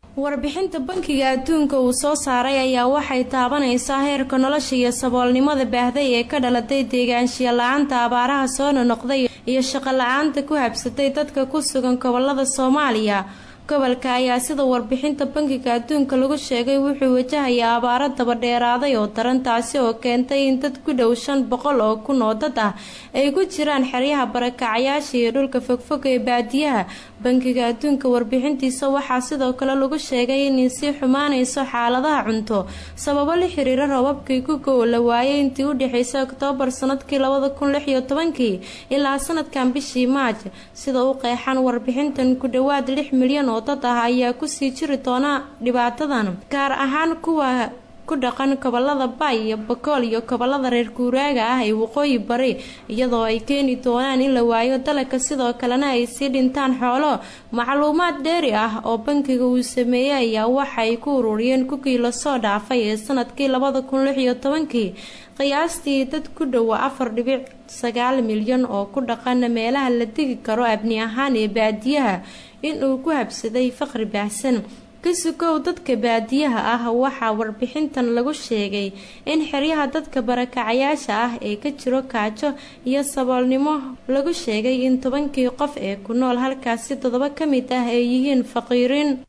warbixinta bankiga adduunka uu soo saaray ayaa waxay taabanaysaa heerka nolosha iyo saboolnimada baahday ee ka dhalatay deegaanshiya la-aanta abaaraha soo nonoqday iyo shaqo la-aanta ku habsatay dadka ku sugan gobolada soomaaliya gobolka ayaa sida warbixinta bankiga adduunka lagu sheegay wuxuu wajahayaa abaaro dabadheeraaday oo daran taasi oo keentay in dad ku dhow shan boqol oo kun oo dad ah ay ku jiraan xeryaha barakacayaasha iyo dhulka fogfog ee baadiyaha bankiga adduunka warbixintiisa waxaa sidoo kale lagu sheegay inay sii xumaanayso xaaladaha cunto sababo la xiriira roobabkii ku gow la waayay intii u dhexeysay oktoobar sanadkii labada kun lix iyo tobankii ilaa sanadkan bishii maaj sida u qeexan warbixintan ku dhowaad lix milyan oo dad ah ayaa kusii jiri doona dhibaatadan gaar ahaan kuwa ku dhaqan gobolada bay iyo bakool iyo gobolada reer guuraaga ah ee waqooyi bari iyadoo ay keeni doonaan in la waayo dalagka sidoo kalena ay sii dhintaan xoolo macluumaad dheeri ah oo bankiga uu sameeyey ayaa waxay ku ururiyeen kukii lasoo dhaafay ee sanadkii labada kun lix iyo tobankii qiyaastii dad ku dhowa afar dhibic sagaal milyan oo ku dhaqan meelaha la degi karo abni ahaan ee baadiyaha inuu ku habsaday faqri baahsan kasugow dadka baadiyaha ah waxaa warbixintan lagu sheegay in xeryaha dadka barakacayaasha ah ee ka jiro kaajo iyo saboolnimo lagu sheegay in tobankii qof ee ku nool halkaasi toddoba ka mid ah ay yihiin faqiiriin